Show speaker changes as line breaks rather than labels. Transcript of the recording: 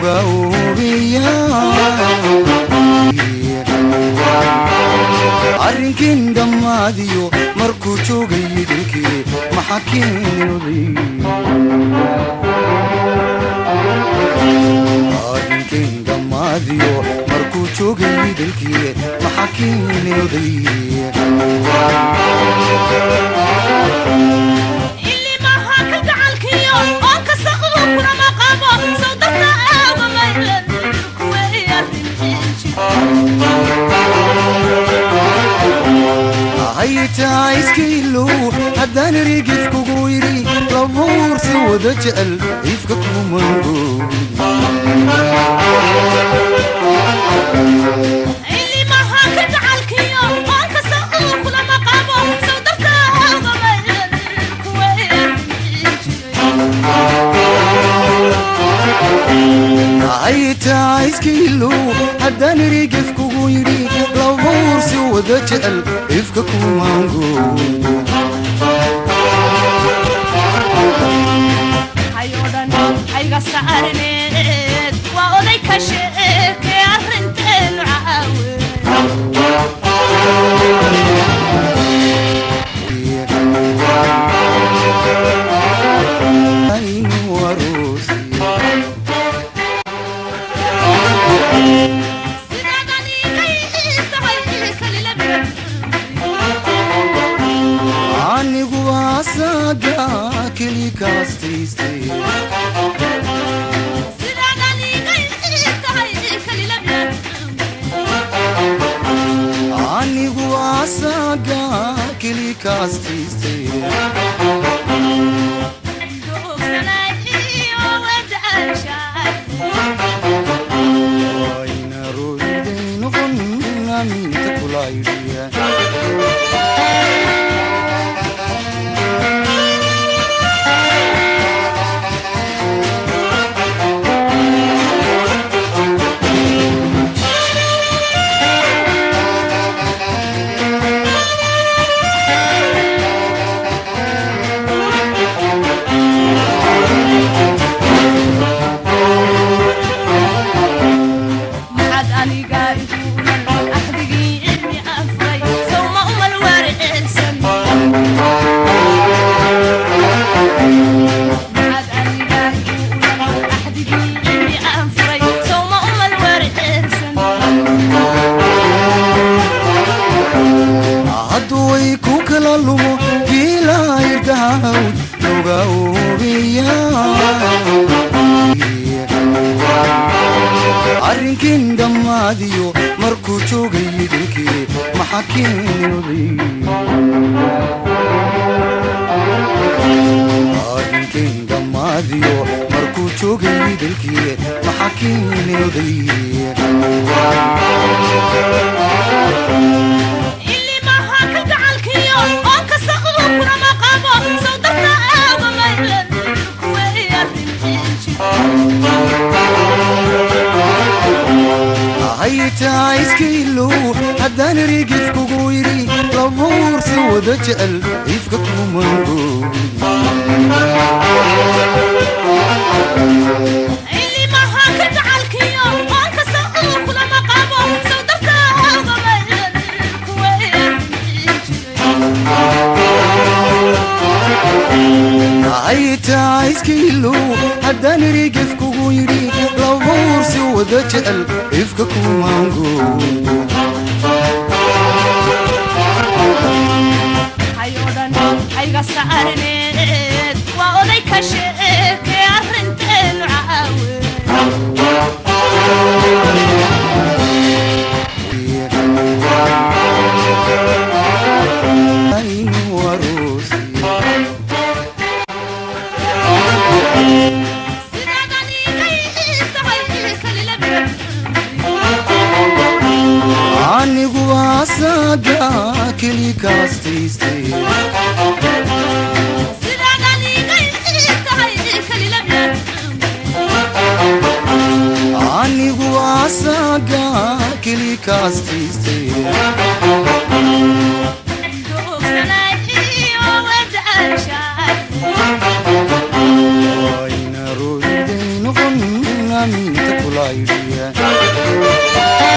looga hubiya arrinkiin dhammaadiyo markuu joogay idinkii maxaa keenooday arrinkiin dhammaadiyo markuu joogay idinkii maxaa keenooday
ilimaha ka gacalkiyo oo kasta uu kulama qabo sow darta aaga maylan kuwa
haytaa iskailow haddaan rigif kugu yidhi labuursi wada jecel ifka kumango
ilimaha ka gacalkiyo oo kasta uu kulama qabo sow darta aaga maylan kuwa
haytaa iskailow haddaan rigif kugu yidhi labuursi wada jecel ifka kumango
hayodhan hayga saarneed waa oday ka sheeke arrinteenu caawe
aynu aroosiya anigu asaga keli kaastaystay anigu asaga keli kaastaystay wayna royday noqon aminta kulaydhiya
maxaad aniga iguulan axdigii cilmi afray sawma umal waariceysan maxaad aniga iguulan axdigii cilmi afray sawma umal waariceysan
hadduu way ku kala lumo giilayrgahawd looga hubiya arrinkiin dhammaadiyo markuu joogay idinkii maxaa keenooday arrinkiin dhammaadiyo markuu joogay idinkii maxaa keenooday
ilimaha ka gacalkiyo oo kasta uu kulama qabo sow darta aaga maylan kuwa
haytaa iskailow haddaan rigif kugu yidhi labuursi wada jecel ifka kumango
ilimaha ka gacalkiyo oo kasta uu kulama qabo sow darta aaga maylan kuwa
haytaa iskailow haddaan rigif kugu yidhi labuursi wada jecel ifka kumango
hayodhan hayga saarneed waa oday ka sheeke arrinteenu caawe
aynu aroosiya anigu asaga keli kaastaystay anigu asaga keli kaastaystay wayna royday noqon aaminta kula idhiya